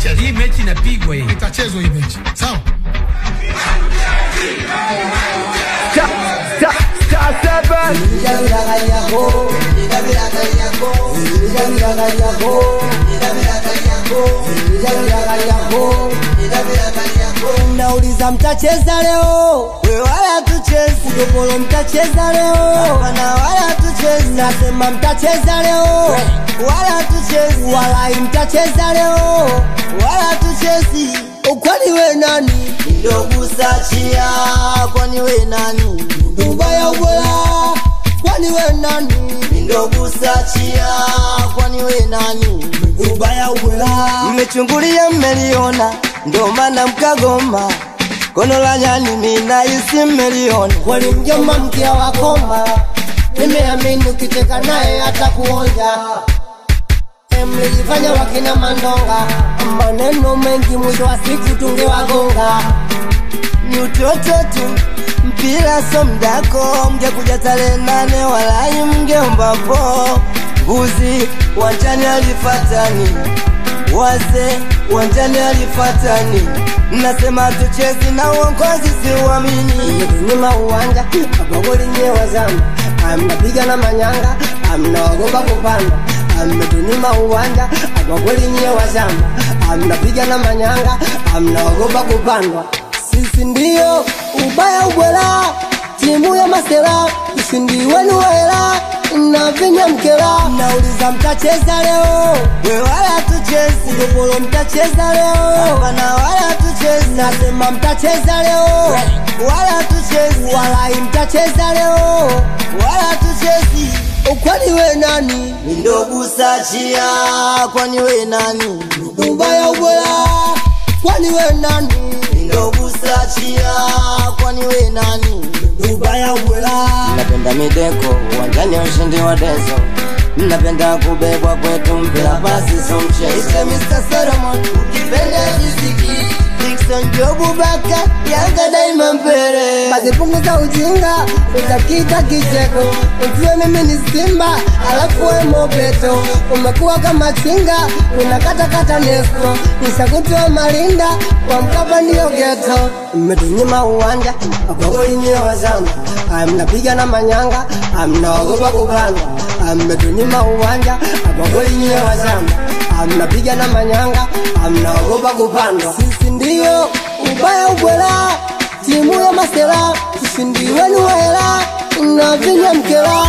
itachezwa. Hii mechi inapigwa hii. Itachezwa hii mechi. Sawa? Nauliza mtacheza leo? We wala tuchezi. Udopolo mtacheza leo? Hapana wala tuchezi. Nasema mtacheza leo? Wala tuchezi. Walai mtacheza leo? Wala tuchezi. Kwani we nani? Ndogu sachia. Kwani we nani? Ubaya ubora. Kwani we nani? Ndogu sachia. Kwani we nani? Ubaya ubora. Mmechungulia mmeliona, ndo maana mkagoma. Kono la nyani mina isi mmeliona. Kwani mjomba mkia wakoma, nimeamini ukicheka naye hata kuonja mlijifanya wakina Mandonga, maneno mengi, mwisho wa siku tungewagonga. Ni utoto tu, mpira so mdako, mngekuja tarehe nane walai mngeombapo mbuzi wanjani alifatani wase wanjani alifatani mnasema tuchezi na uongozi siuamini nyuma uwanja agogoli nyewa zama amnapiga na manyanga amnaogopa kupanda ametunyima uwanja agogoli nyewa zama amnapiga na manyanga amnaogopa kupandwa sisi ndio ubaya ubwela timu ya masela ushindi wenu wela na vinya mkela nauliza mtacheza leo we wala tuchezi gopolo mtacheza leo hapana wala tuchezi nasema mtacheza leo wala tuchezi walai mtacheza leo wala tuchezi kwani we nani ndogu sachia kwani we nani ubaya ubwela kwani we nani ndogu sachia kwani we nani ubaya ubwela napenda mideko uwanjani ya ushindi wa dezo napenda kubebwa kwetu mpira basi so mchezo Mr. Solomon ukipenda riziki Dickson Jobu Baka Yanga daima mbele basi punguza ujinga utakita kicheko ujue mimi ni Simba alafu we Mobeto umekuwa kama chinga unakatakata nesko nishakutoa malinda kwa Mkapa ndio geto mmetunyima uwanja agogoli nyewa zama mnapiga na manyanga mnaogopa kupanda mmetunyima uwanja agogoli nyewa zama mnapiga na manyanga mnaogopa kupandwa sisi ndio ubaya ubwela timu ya masela ushindi wenu wela na vinya mkela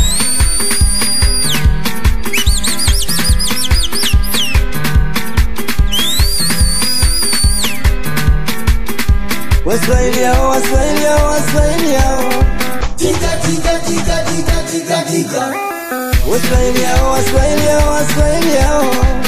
Waswahili hao, Waswahili hao, Waswahili hao. Waswahili hao, Waswahili hao, Waswahili hao.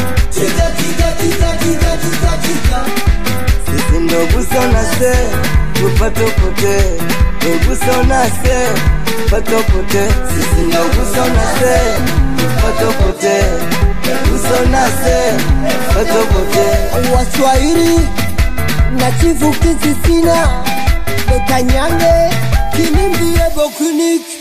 Sisi ndo guso na se, tupato pote. Ndo guso na se, tupato pote. Sisi ndo guso na se, tupato pote. Guso na se, tupato pote. Waswahili na chifu kisisina Bekanyange Kinimbiye Bokunik